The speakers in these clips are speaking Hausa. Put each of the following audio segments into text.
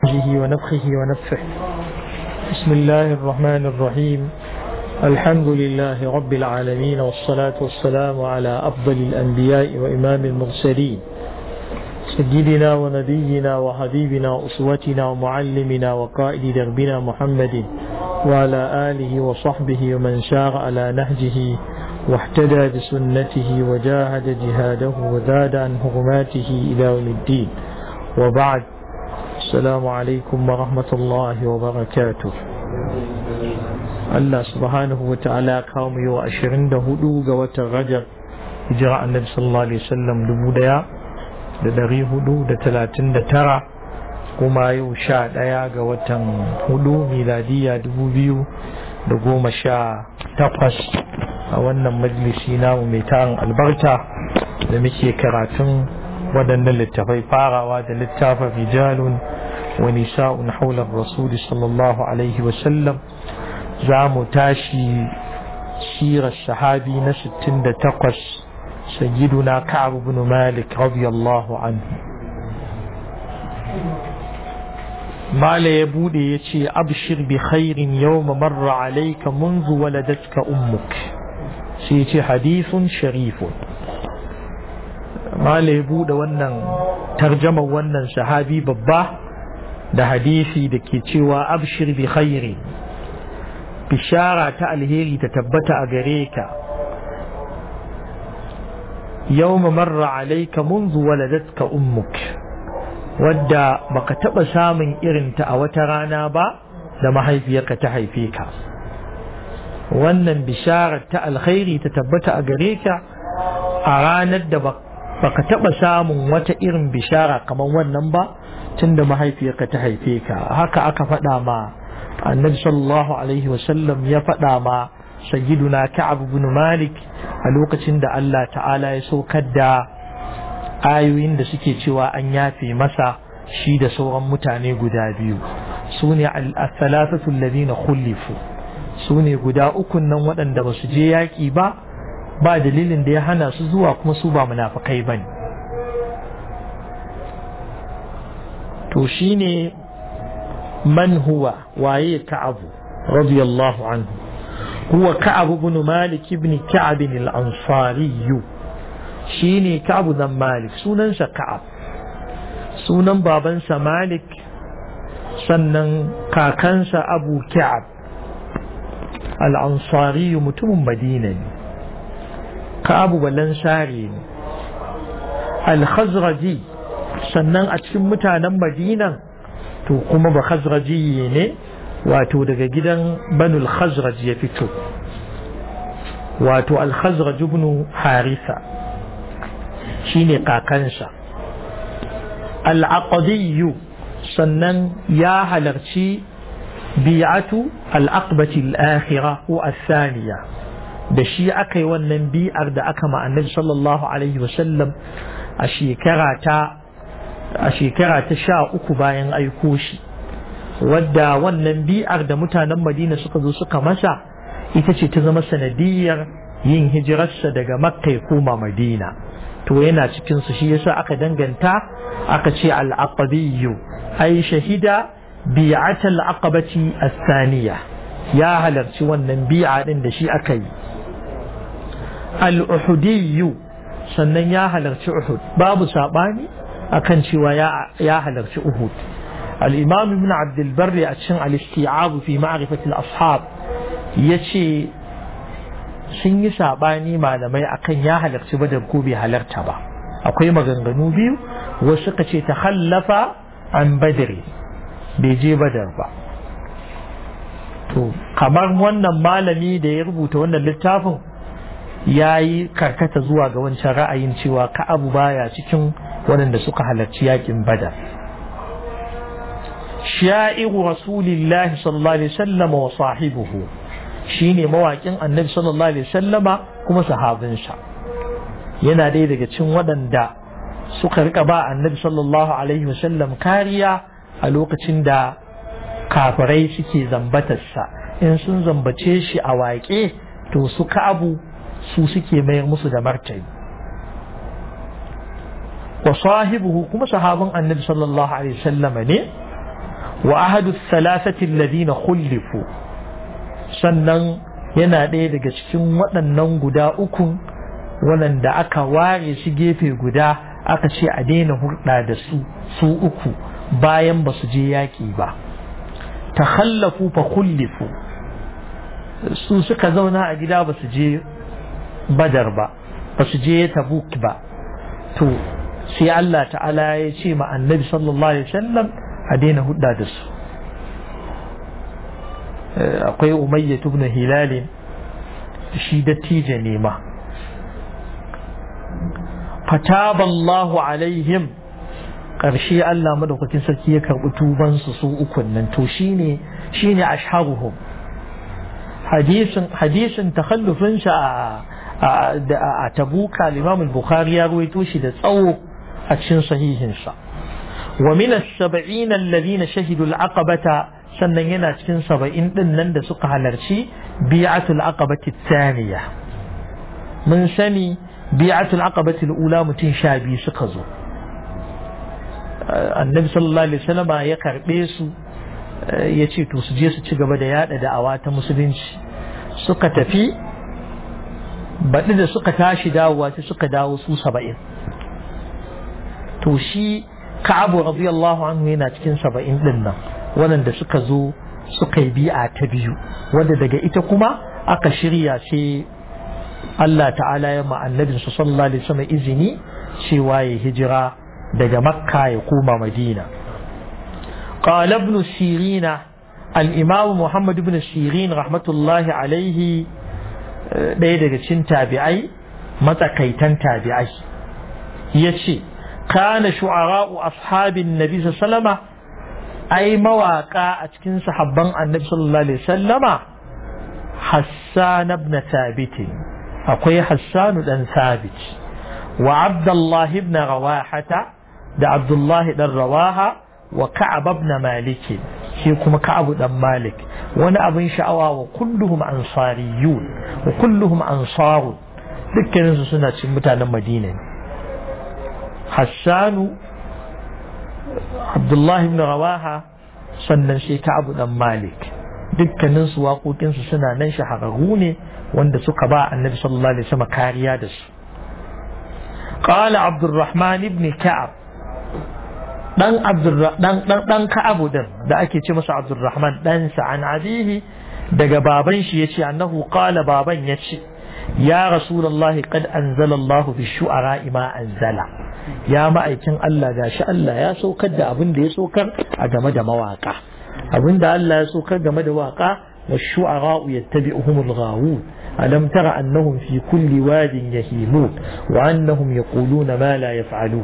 همزه ونفخه ونفخه بسم الله الرحمن الرحيم الحمد لله رب العالمين والصلاة والسلام على أفضل الأنبياء وإمام المرسلين سيدنا ونبينا وحبيبنا وأسوتنا ومعلمنا وقائد دربنا محمد وعلى آله وصحبه ومن سار على نهجه واحتدى بسنته وجاهد جهاده وزاد عن حرماته إلى يوم الدين وبعد السلام عليكم ورحمة الله وبركاته Allah subhanahu wa ta'ala kawo mu yau ashirin da hudu ga watan Rajab hijira annabi sallallahu alaihi wasallam dubu daya da dari hudu da talatin da tara kuma yau sha daya ga watan hudu miladiya dubu biyu da goma sha takwas a wannan majalisi namu mai tarin albarka da muke karatun waɗannan littafai farawa da littafin rijalun wa nisa'un haular rasuli sallallahu alaihi wasallam za mu tashi sirar sahabi na 68 sayyiduna ka'ab ibn malik radiyallahu anhu mala ya bude ya ce abshir bi khairin yawma marra alayka منذ ولدتك ummuk sai ce hadithun sharifun mala ya bude wannan tarjama wannan sahabi babba da hadisi da ke cewa abshir bi khairin bishara ta alheri ta tabbata a gare ka yawma marra alayka munzu waladatka ummuk wadda baka taba samun irinta a wata rana ba da mahaifiyarka ta haife ka wannan bisharar ta alkhairi ta tabbata a gare ka a ranar da baka taba samun wata irin bishara kamar wannan ba tunda mahaifiyarka ta haife ka haka aka faɗa ma annabi sallallahu alaihi wasallam ya faɗa ma sayyiduna ka'ab ibn malik a lokacin da Allah ta'ala ya saukar da ayoyin da suke cewa an yafe masa shi da sauran mutane guda biyu su ne al-thalathatu alladhina khulifu su ne guda ukun nan waɗanda ba su je yaƙi ba ba dalilin da ya hana su zuwa kuma su ba munafikai bane to shine من هو وعي كعب رضي الله عنه هو كعب بن مالك بن كعب الأنصاري شيني كعب بن مالك سنن كعب سنن بابنس مالك سنن كاكنس أبو كعب الأنصاري متم مدينة كعب والأنصاري الخزرجي sannan a cikin mutanen madinan to kuma ba khazraji ne wato daga gidan banul khazraj ya fito wato al khazraj ibn harisa shine kakansa al aqdiyyu sannan ya halarci bi'atu al aqbati al akhirah ko al thaniya da shi aka yi wannan bi'ar da aka ma annabi sallallahu alaihi wasallam a shekara ta a shekara ta sha uku bayan aiko shi wadda wannan bi'ar da mutanen madina suka zo suka masa ita ce ta zama sanadiyar yin hijirarsa daga makka ya koma madina to yana cikin su shi yasa aka danganta aka ce al-aqabiyyu ai shahida bi'at al-aqabati as-saniya ya halarci wannan bi'a din da shi aka yi al-uhudiyyu sannan ya halarci uhud babu sabani akan cewa ya halarci Uhud. Al-Imam Ibn Abdul Barri a cikin al-Isti'ab fi ma'rifatil ashab yace sun yi sabani malamai akan ya halarci Badar ko bai halarta ba. Akwai maganganu biyu wasu suka ce ta hallafa an Badri bai je Badar ba. To kamar wannan malami da ya rubuta wannan littafin ya yi karkata zuwa ga wancan ra'ayin cewa Ka'abu baya cikin waɗanda suka halarci yakin badar sha'iru rasulillahi sallallahu alaihi wasallam wa sahibuhu shine mawaƙin annabi sallallahu alaihi wasallama kuma sahabinsa yana dai daga cikin waɗanda suka rika ba annabi sallallahu alaihi wasallam kariya a lokacin da kafirai suke zambatarsa in sun zambace shi a waƙe to su abu su suke mayar musu da martani wa sahibuhu kuma sahabin annabi sallallahu alaihi wasallam ne wa ahadu thalathati alladhina khulifu sannan yana ɗaya daga cikin waɗannan guda uku waɗanda aka ware shi gefe guda aka ce a daina hurɗa da su su uku bayan ba su je yaƙi ba ta hallafu fa kullifu su suka zauna a gida ba su je badar ba ba su je tabuk ba to sai Allah ta'ala ya ce ma annabi sallallahu alaihi wasallam a daina hudda da su akwai umayya ibn hilal shi dattijo ne ma fataba Allahu alaihim ƙarshe Allah madaukakin sarki ya karɓi tubansu su ukun nan to shine shine ashharuhum hadisin hadisin takhallufin sa a a tabuka al-Imam al-Bukhari ya ruwaito shi da tsawo a cikin sahihin sa wa min as-sab'in alladhina shahidu al-aqabata sannan yana cikin saba'in din nan da suka halarci bi'atul aqabati thaniya mun sani bi'atul aqabati al-ula mutum sha biyu suka zo annabi sallallahu alaihi wasallam ya karbe su ya ce to su je su ci gaba da yada da'awa ta musulunci suka tafi baɗi da suka tashi dawowa sai suka dawo su saba'in to shi ka'abu radiyallahu anhu yana cikin saba'in din nan waɗanda suka zo suka yi bi'a ta biyu wanda daga ita kuma aka shirya sai Allah ta'ala ya ma annabinsa sallallahu alaihi wasallam izini cewa ya hijira daga makka ya koma madina قال ابن سيرين الإمام محمد بن سيرين رحمة الله عليه ɗaya daga cikin tabi'ai matsakaitan tabi'ai ya ce kana shu'ara'u ashabin nabi sallama ai mawaka a cikin sahabban annabi sallallahu alaihi sallama hassan ibn thabit akwai hassan dan thabit wa abdullah ibn rawahata da abdullah dan rawaha wa ka'ab ibn malik shi kuma ka'ab dan malik wani abin sha'awa wa kulluhum ansariyun wa kulluhum ansaru dukkanin su suna cikin mutanen madina ne hassanu abdullahi ibn rawaha sannan shi ka'ab dan malik dukkanin su waƙoƙin su suna nan shahararru ne wanda suka ba annabi sallallahu alaihi wasallam kariya da su قال عبد الرحمن بن كعب dan dan dan dan Ka'abu din da ake ce masa Abdurrahman dan sa an abihi daga baban shi yace annahu qala baban yace ya rasulullah qad anzala Allah fi shu'ara ma anzala ya ma'aikin Allah gashi Allah ya saukar da abin da ya saukar a game da mawaka abin da Allah ya saukar game da waka wa shu'ara yattabi'uhumul ghawun ألم تر أنهم في كل واد يهيمون وأنهم يقولون ما لا يفعلون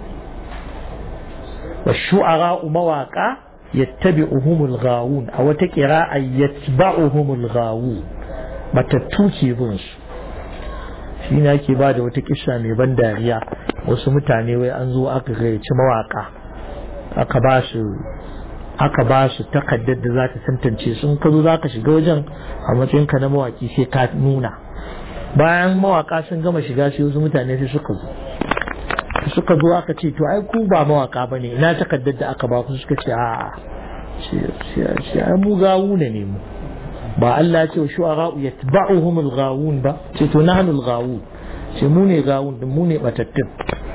والشعراء مواقع يتبعهم الغاوون أو تكراء يتبعهم الغاوون matattuke bin su shi ne ake ba da wata kisa mai ban dariya wasu mutane wai an zo aka gayyaci mawaka aka ba su aka ba su takaddar da za ta tantance sun ka zo za ka shiga wajen a matsayin ka na mawaki sai ka nuna bayan mawaka sun gama shiga sai wasu mutane sai suka zo suka zo aka ce to ai ku ba mawaka ba ne ina takaddar da aka ba ku suka ce a ce ai mu gawu ne ne mu ba Allah ya ce wa shu'ara yatba'uhum al-ghawun ba ce to nahnu al-ghawun ce mu ne gawun din mu ne batattun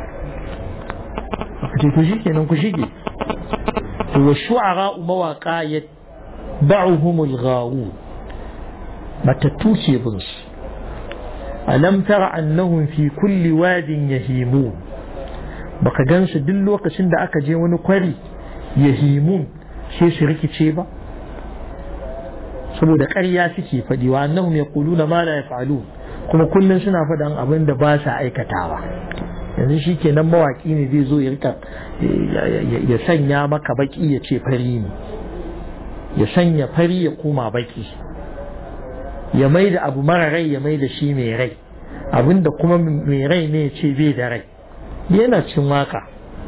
ce to shikenan ku shige to wa shu'ara mawaka yatba'uhum al-ghawun batattu ce bin su alam tara annahum fi kulli wadin yahimun baka gansu duk lokacin da aka je wani kwari ya himun sai su rikice ba saboda ƙarya suke faɗi wa annahum yaquluna ma la yaf'alun kuma kullum suna faɗan abin da ba sa aikatawa yanzu shi kenan mawaƙi ne zai zo ya rika ya sanya maka baki ya ce fari ne ya sanya fari ya koma baki ya mai da abu mara rai ya mai da shi mai rai abinda kuma mai rai ne ya ce bai da rai yana cin waka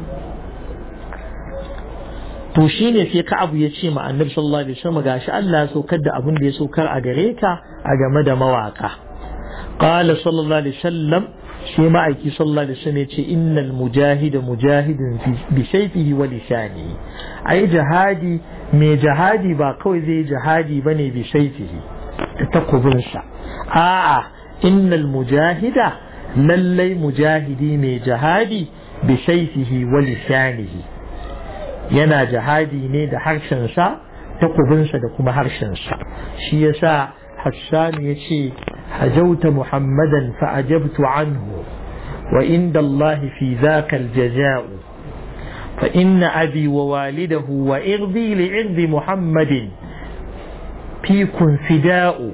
to shi ne sai ka abu ya ce ma annabi sallallahu alaihi wasallam gashi Allah ya saukar da abin da ya saukar a gare ka a game da mawaka qala sallallahu alaihi wasallam sai ma'aiki sallallahu alaihi wasallam ya ce innal mujahida mujahidin bi sayfihi wa lisanihi ai jihadi mai jihadi ba kawai zai jihadi bane bi saifihi da takubinsa a'a innal mujahida lallai mujahidi mai jihadi bi saifihi wa lisanihi yana jihadi ne da harshensa takubinsa da kuma harshensa shi yasa Hassan ya ce hajauta Muhammadan fa ajabtu anhu wa inda Allah fi zaka aljaza'u fa inna abi wa walidahu wa irdi li irdi Muhammadin fikun fida'u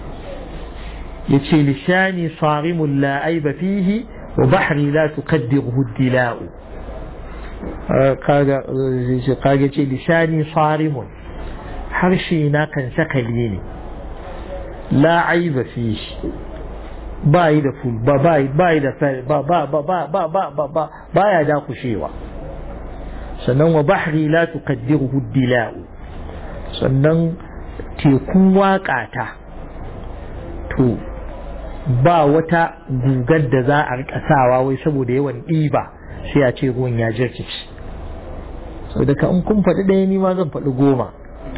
yace lisani sarimun la aiba fihi wa bahri la tuqaddiruhu dila'u kaga kaga ce lisani sarimun harshe na kan sakali ne la aiba fi ba yi da ful ba ba ba yi da ba ba ba ba ba ba ba ba ba ya da kushewa sannan wa bahri la tuqaddiruhu dila'u sannan tekun waƙata to ba wata gugar da za a rika sawa wai saboda yawan ɗiba sai a ce ruwan ya jirkici sau da in kun faɗi ɗaya ni ma zan faɗi goma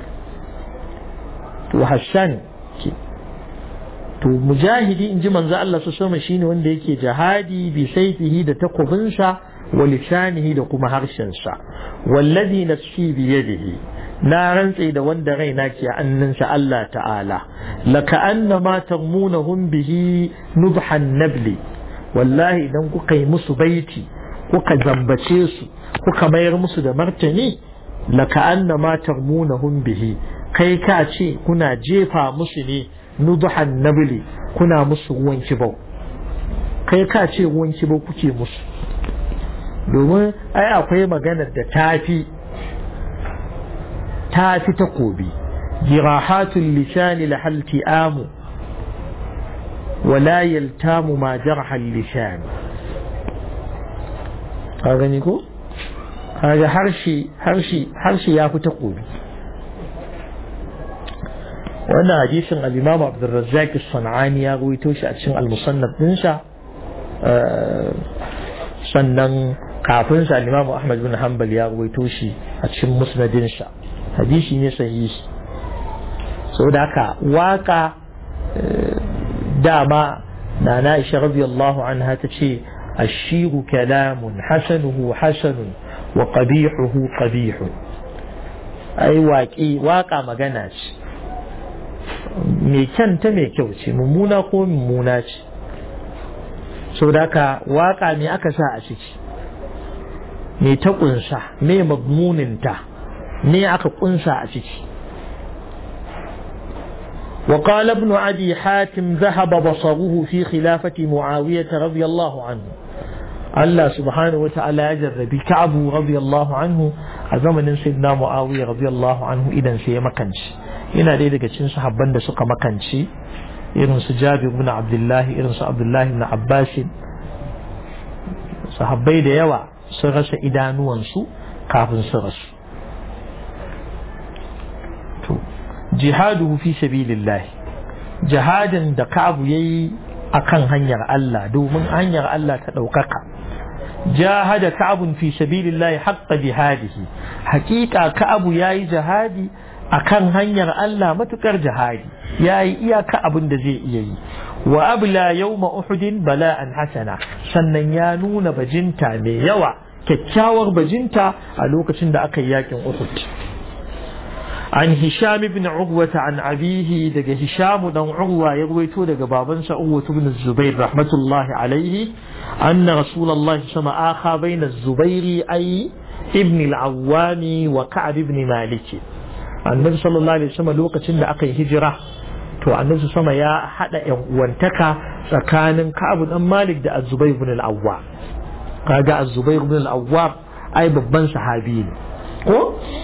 to hassan ke to mujahidi in ji manzo Allah su sama shine wanda yake jihadi bi saifihi da takobinsa wa lisanihi da kuma harshensa wallazi nafsi bi yadihi na rantse da wanda raina ke annansa Allah ta'ala laka anna ma tarmunahum bihi nubhan nabli wallahi idan kuka yi musu baiti kuka zambace su kuka mayar musu da martani laka anna ma tarmunahum bihi kai ka ce kuna jefa musu ne nubhan nabli kuna musu ruwan kibau kai ka ce ruwan kibau kuke musu domin ai akwai maganar da tafi ta fi takobi jirahatul lisani lahal ti'amu wala yaltamu ma jarhal lisani ka gani ko kaga harshe harshe harshe ya fi takobi wannan hadisin al-Imam Abdul Razzaq as-Sanani ya rawaito shi a cikin al-Musannaf dinsa sannan kafin sa al-Imam Ahmad bin Hanbal ya rawaito shi a cikin musnadinsa hadisi ne sahihi saboda haka waka dama na na Aisha radiyallahu anha ta ce ashiru kalamun hasanuhu hasanun wa qabihuhu qabihu ai waƙi waka magana ce mai kyanta mai kyau ce mummuna ko mummuna ce saboda haka waka ne aka sa a ciki me ta kunsa me magmuninta me aka kunsa a ciki وقال ابن أبي حاتم ذهب بصره في خلافة معاوية رضي الله عنه الله سبحانه وتعالى يجرب كعب رضي الله عنه زمن سيدنا معاوية رضي الله عنه إذا سي مكانش ina ɗaya daga cikin sahabban da suka makance irin su Jabir ibn Abdullah irin su Abdullah ibn Abbas sahabbai da yawa sun rasa idanuwansu kafin su rasu to jihaduhu fi sabilillah jihadin da Ka'abu yayi akan hanyar Allah domin hanyar Allah ta ɗaukaka jahada Ka'abun fi sabilillah haqqa jihadihi haƙiƙa Ka'abu yayi jihadi akan hanyar Allah matukar jihadi yayi iyaka abin da zai iya yi wa abla yawma uhudin bala'an hasana sannan ya nuna bajinta mai yawa kyakkyawar bajinta a lokacin da aka yi yakin Uhud عن هشام بن عروة عن أبيه دق هشام بن عروة يرويته دق بابنس عروة بن الزبير رحمة الله عليه أن رسول الله صلى الله عليه وسلم آخى بين الزبير أي ابن العوام وكعب بن مالك النبي صلى الله عليه وسلم لوقت إن أقي هجرة to annabi sama ya hada yan uwantaka tsakanin Ka'ab dan Malik da Az-Zubair ibn al-Awwam kaga Az-Zubair ibn al-Awwam ai babban sahabi ne ko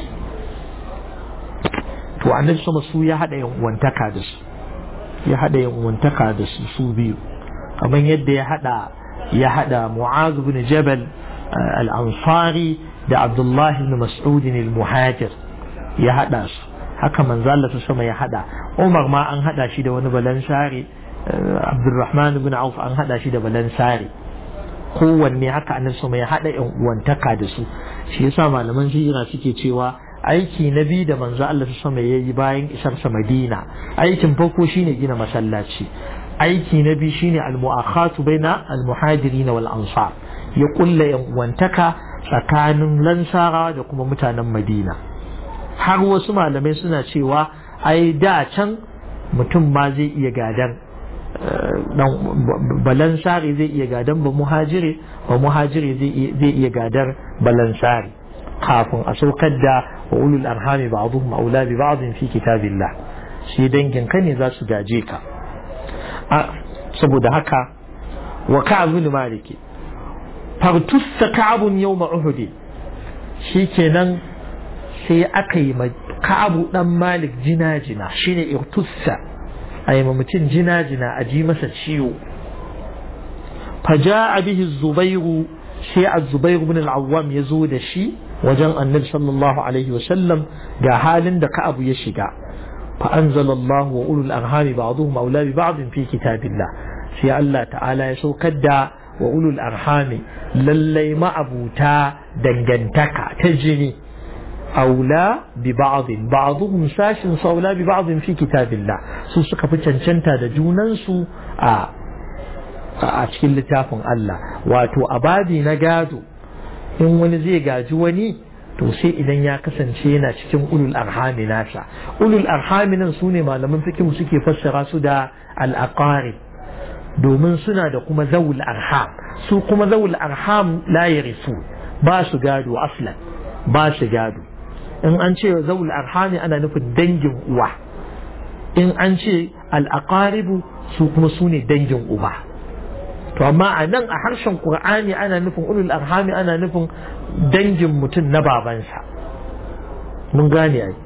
to annabi sama su ya hada yan uwantaka da su ya hada yan uwantaka da su su biyu kamar yadda ya hada ya hada Mu'adh ibn Jabal al-Ansari da Abdullah ibn Mas'ud al-Muhajir ya hada su haka manzo Allah ta sama ya hada Umar ma an hada shi da wani balansari Abdurrahman ibn Auf an hada shi da balansari kowanne haka annabi sama ya hada yan uwantaka da su shi yasa malaman sira suke cewa aiki na biyu da manzo Allah sama ya yi bayan isarsa Madina aikin farko shine gina masallaci aiki na biyu shine al-mu'akhatu baina al-muhajirin wal ansar ya kulla yan uwantaka tsakanin lansara da kuma mutanen Madina har wasu malamai suna cewa ai da can mutum ma zai iya gadan balansari zai iya gadan ba muhajiri ba muhajiri zai iya gadar balansari kafin a saukar da wa ulul arhami ba'dhum aula bi ba'dhin fi kitabillah shi dangin ka ne za su gaje ka saboda haka wa ka'ab bin maliki fartussa ka'abun yawma uhud shikenan sai aka yi ka'abu dan malik jina-jina shine irtussa a yi mutum jina-jina a ji masa ciwo faja bihi zubairu sai a zubairu bin al'awwam ya zo da shi wajen annabi sallallahu alaihi wasallam ga halin da ka'abu ya shiga فأنزل الله وأولو الأرحام بعضهم أولى ببعض في كتاب الله في الله تعالى يسوكد وأولو الأرحام للي ما أبوتا دنجنتك تجني أولى ببعض بعضهم ساش أولى ببعض في كتاب الله سوسك فتشنشنتا دجوننسو آه a cikin littafin Allah wato abadi na gado in wani zai gaji wani to sai idan ya kasance yana cikin ulul arhami nasa ulul arhami nan sune malaman fikihu suke fassara su da al-aqarib domin suna da kuma zawul arham su kuma zawul arham la yarisu ba su gado aslan ba su gado in an ce zawul arhami ana nufin dangin uwa in an ce al-aqaribu su kuma sune dangin uba to amma a nan a harshen qur'ani ana nufin ulul arhami ana nufin dangin mutum na babansa mun gane ai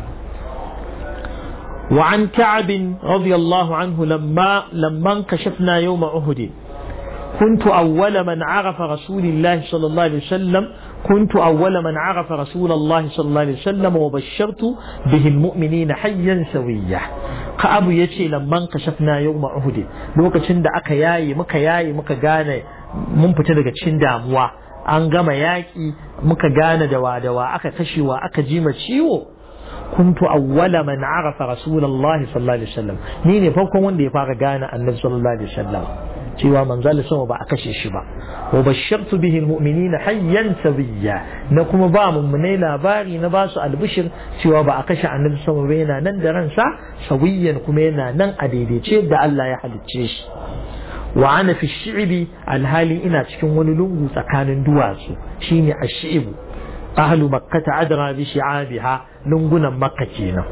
وعن كعب رضي الله عنه لما لما انكشفنا يوم أهد كنت أول من عرف رسول الله صلى الله عليه وسلم كنت أول من عرف رسول الله صلى الله عليه وسلم وبشرت به المؤمنين حيا سويا كأبو يتي لما انكشفنا يوم أهد لوكا تشند أكا ياي مكا ياي مكا غاني mun fita daga cikin damuwa an gama yaƙi muka gane dawa dawa aka kashewa aka jima ciwo kuntu awwala man arafa rasulullahi sallallahu alaihi wasallam ni ne farkon wanda ya fara gane annabi sallallahu alaihi wasallam cewa manzal sama ba a kashe shi ba wa bashartu bihi almu'minina hayyan sabiyya na kuma ba mummunai labari na basu albishir cewa ba a kashe annabi sama ba yana nan da ransa sawiyan kuma yana nan a daidaice da Allah ya halicce shi wa ana fi shi'ibi alhali ina cikin wani lungu tsakanin duwatsu shine ash-shi'bu ahlu makkata adra bi shi'abiha lungunan makka kenan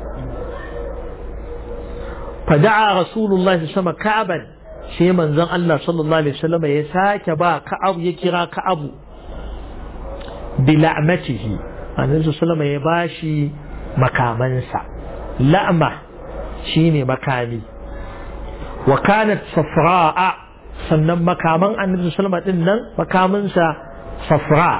fada'a rasulullahi sama ka'aban sai manzon Allah sallallahu alaihi wasallam ya sake ba ka'ab ya kira ka'abu bi la'matihi annabi sallallahu ya bashi makamansa la'ma shine makami wa kanat safra'a sannan makaman annabi sallallahu din nan makaminsa safra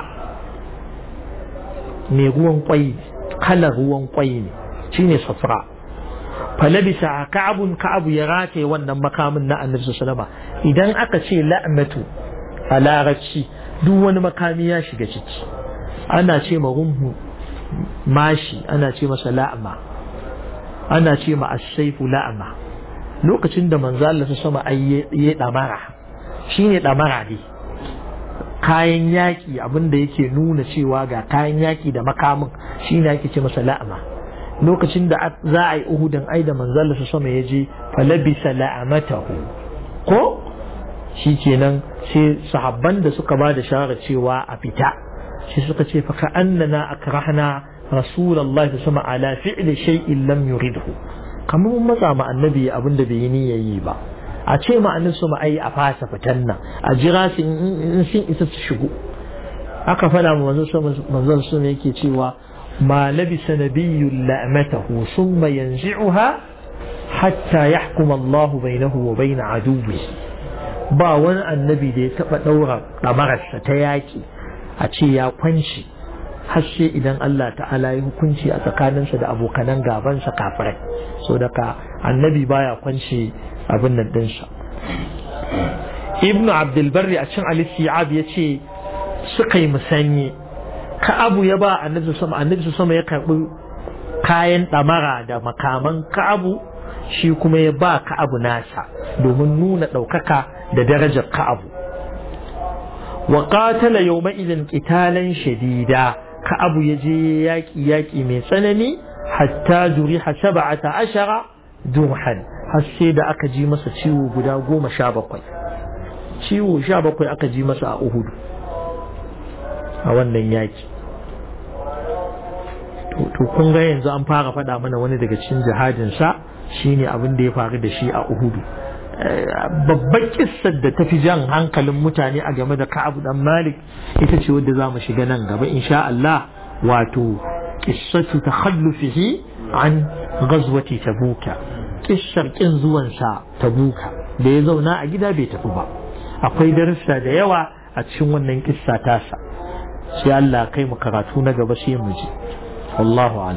mai ruwan kwai kalar ruwan kwai ne shine safra falabisa ka'abun ka'abu ya rataye wannan makamin na annabi sallallahu idan aka ce la'matu a larabci duk wani makami ya shiga ciki ana ce ma rumhu mashi ana ce masa la'ma ana ce ma as-saifu la'ma lokacin da manzo Allah ta sama ai ya damara shine damara ne kayan yaki abinda yake nuna cewa ga kayan yaki da makamin shine ake ce masa la'ama lokacin da za a yi uhudin ai da manzo Allah ta sama ya je falabisa la'amatahu ko shikenan sai sahabban da suka ba da shawara cewa a fita shi suka ce fa ka annana akrahna rasulullahi sama ala fi'li shay'in lam yuridhu kamar mun matsa ma annabi abin da bai yi niyyar yi ba a ce ma annabi su ai a fasa fitan nan a jira su in sun isa su shigo aka faɗa ma manzon manzon su ne yake cewa ma labisa nabiyyun la'matahu summa yanzi'uha hatta yahkuma Allahu bainahu wa bain aduwwi ba wani annabi da ya taba daura damararsa ta yaki a ce ya kwanci har sai idan Allah ta'ala ya hukunci a tsakaninsa da abokanan gabansa kafirai so daga annabi baya kwance abin nan dinsa ibn abdulbarri a cin alistiyab ya ce suka yi musanye ka'abu ya ba annabi sama annabi sama ya karbi kayan ɗamara da makaman ka'abu shi kuma ya ba ka'abu nasa domin nuna ɗaukaka da darajar ka'abu wa qatala yawma idin qitalan shadida ka'abu ya je yaƙi yaƙi mai tsanani hatta juriha sab'ata ashara durhan har sai da aka ji masa ciwo guda goma sha bakwai ciwo sha bakwai aka ji masa a uhudu a wannan yaƙi to kun ga yanzu an fara faɗa mana wani daga cikin jihadinsa shine abin da ya faru da shi a uhudu babbar kissar da ta fi jan hankalin mutane a game da Ka'ab dan Malik ita ce wadda za mu shiga nan gaba insha Allah wato kissatu takhallufihi an ghazwati tabuka kissar kin zuwan sa tabuka da ya zauna a gida bai tafi ba akwai darussa da yawa a cikin wannan kissa tasa sai Allah kai mu karatu na gaba sai mu ji wallahu a'lam